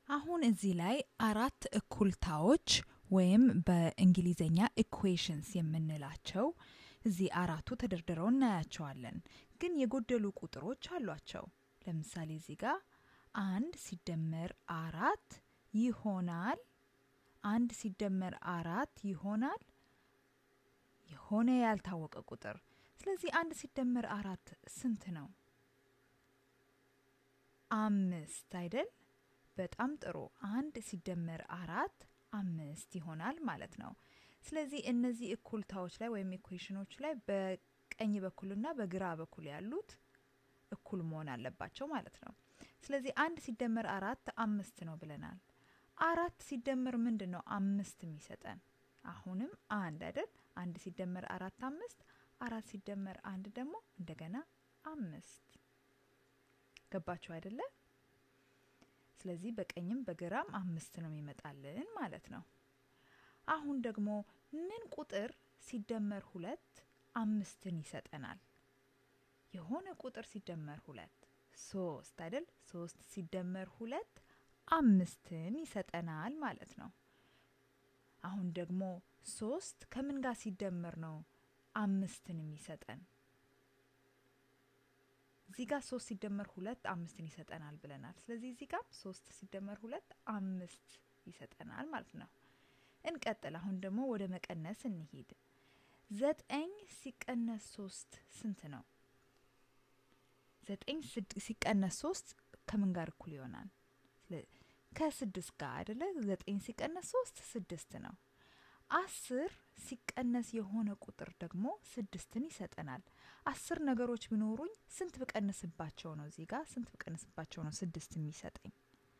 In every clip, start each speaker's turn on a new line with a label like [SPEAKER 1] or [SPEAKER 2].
[SPEAKER 1] አሁን እዚህ ላይ አራት እኩልታዎች ወይም በእንግሊዝኛ ኢኩዌሽንስ የምንላቸው እዚህ አራቱ ተደርድረው እናያቸዋለን። ግን የጎደሉ ቁጥሮች አሏቸው። ለምሳሌ እዚህ ጋር አንድ ሲደመር አራት ይሆናል። አንድ ሲደመር አራት ይሆናል የሆነ ያልታወቀ ቁጥር። ስለዚህ አንድ ሲደመር አራት ስንት ነው? አምስት አይደል? በጣም ጥሩ። አንድ ሲደመር አራት አምስት ይሆናል ማለት ነው። ስለዚህ እነዚህ እኩልታዎች ላይ ወይም ኢኩዌሽኖች ላይ በቀኝ በኩልና በግራ በኩል ያሉት እኩል መሆን አለባቸው ማለት ነው። ስለዚህ አንድ ሲደመር አራት አምስት ነው ብለናል። አራት ሲደመር ምንድን ነው አምስት የሚሰጠን? አሁንም አንድ አይደል? አንድ ሲደመር አራት አምስት፣ አራት ሲደመር አንድ ደግሞ እንደገና አምስት። ገባችሁ አይደለ? ስለዚህ በቀኝም በግራም አምስት ነው የሚመጣልን ማለት ነው። አሁን ደግሞ ምን ቁጥር ሲደመር ሁለት አምስትን ይሰጠናል? የሆነ ቁጥር ሲደመር ሁለት ሶስት አይደል? ሶስት ሲደመር ሁለት አምስትን ይሰጠናል ማለት ነው። አሁን ደግሞ ሶስት ከምን ጋር ሲደመር ነው አምስትን የሚሰጠን? እዚህ ጋር ሶስት ሲደመር ሁለት አምስትን ይሰጠናል ብለናል። ስለዚህ እዚህ ጋር ሶስት ሲደመር ሁለት አምስት ይሰጠናል ማለት ነው። እንቀጥል። አሁን ደግሞ ወደ መቀነስ እንሂድ። ዘጠኝ ሲቀነስ ሶስት ስንት ነው? ዘጠኝ ሲቀነስ ሶስት ከምን ጋር እኩል ይሆናል? ከስድስት ጋር አይደለ? ዘጠኝ ሲቀነስ ሶስት ስድስት ነው። አስር ሲቀነስ የሆነ ቁጥር ደግሞ ስድስትን ይሰጠናል። አስር ነገሮች ቢኖሩኝ ስንት ብቀንስባቸው ነው እዚህ ጋር ስንት ብቀንስባቸው ነው ስድስት የሚሰጠኝ?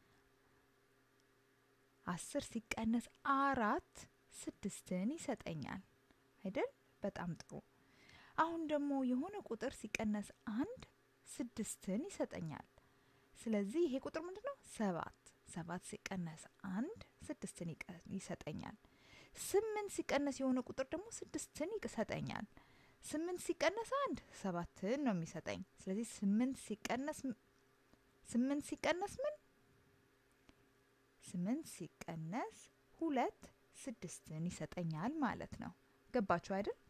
[SPEAKER 1] አስር ሲቀነስ አራት ስድስትን ይሰጠኛል አይደል? በጣም ጥሩ። አሁን ደግሞ የሆነ ቁጥር ሲቀነስ አንድ ስድስትን ይሰጠኛል። ስለዚህ ይሄ ቁጥር ምንድን ነው? ሰባት ሰባት ሲቀነስ አንድ ስድስትን ይሰጠኛል። ስምንት ሲቀነስ የሆነ ቁጥር ደግሞ ስድስትን ይሰጠኛል። ስምንት ሲቀነስ አንድ ሰባትን ነው የሚሰጠኝ። ስለዚህ ስምንት ሲቀነስ ስምንት ሲቀነስ ምን ስምንት ሲቀነስ ሁለት ስድስትን ይሰጠኛል ማለት ነው። ገባችሁ አይደል?